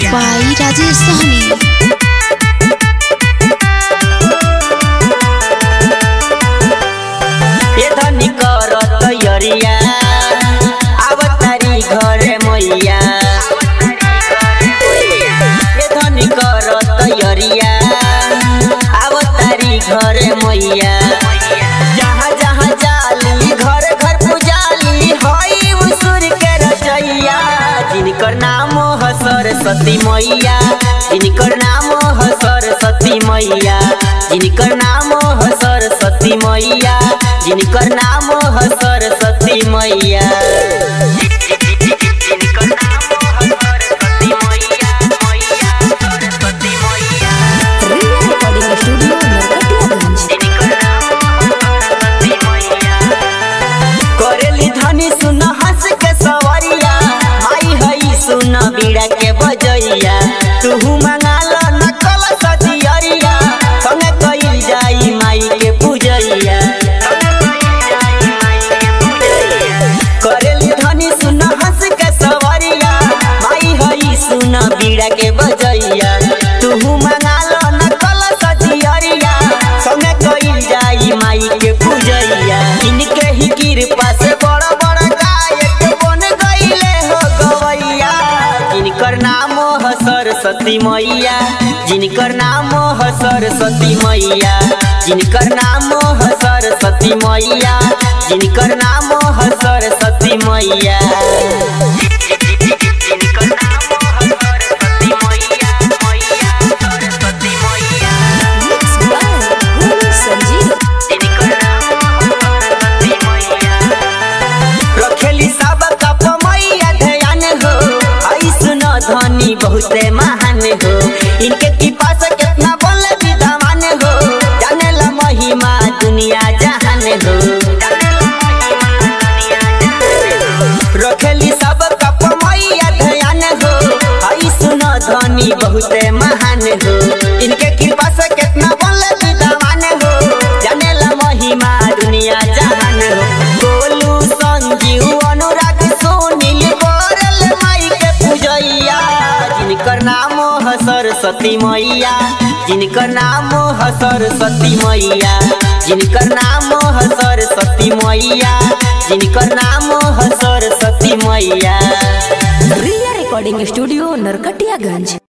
by Rajesh Sahni. ए धनी कर तैयरिया आवतारी घरे मैया ए धनी कर तैयरिया आवतारी घरे मैया जहाँ जहाँ जाली घर घर पुजाली हई उसूर के रचैया जिनकर नाम ह सरस्वती मैया जिनकर नाम ह सरस्वती मैया जिनकर नाम ह सरस्वती मैया जिनकर नाम ह सरस्वती मैया जिनकर नाम ह सरस्वती मैया मैया सरस्वती मैया Recording Studio Narkatiyaganj. करेली धनी सुन हंस के सवरिया माई हई सुन बीड़ा के बजैया तुहू मंगाल नकल सजियरिया संगे कइल जाई माई के पूजैया करेली धनी सुन हंस के सवरिया माई हई सुन बीड़ा के बजैया तुहू मंगाल नकल सजियरिया संगे कइल जाई माई के पूजैया इनके ही कृपा से बड़ा बड़ा गायक बन गईले हो गवैया जिनकर नाम ह सरस्वती मैया जिनकर नाम ह सरस्वती मैया जिनकर नाम ह सरस्वती मैया जिनकर नाम ह सरस्वती मैया जिनकर नाम ह सरस्वती मैया मैया सरस्वती मैया Mixed by Guru Sanjeev. रखेली सब कप मैया ध्यान हो ऐसन धनी बहुते महान हो इनके कृपा से कितना बोल विद्वान हो जाने ला महिमा दुनिया जहान हो रखेली सब कप मैया ध्यान हो ऐसन धनी बहुते महान हो इनके कृपा से कितना बोल विद्वान हो जाने ला महिमा दुनिया जहान हो गोलू संजीव अनुराग सुनील बोरल माई के पूजैया जिनकर नाम ह सरस्वती मैया जिनकर नाम ह सरस्वती मैया जिनकर नाम ह सरस्वती मैया जिनकर नाम ह सरस्वती मैया Ria Recording Studio Narkatiyaganj.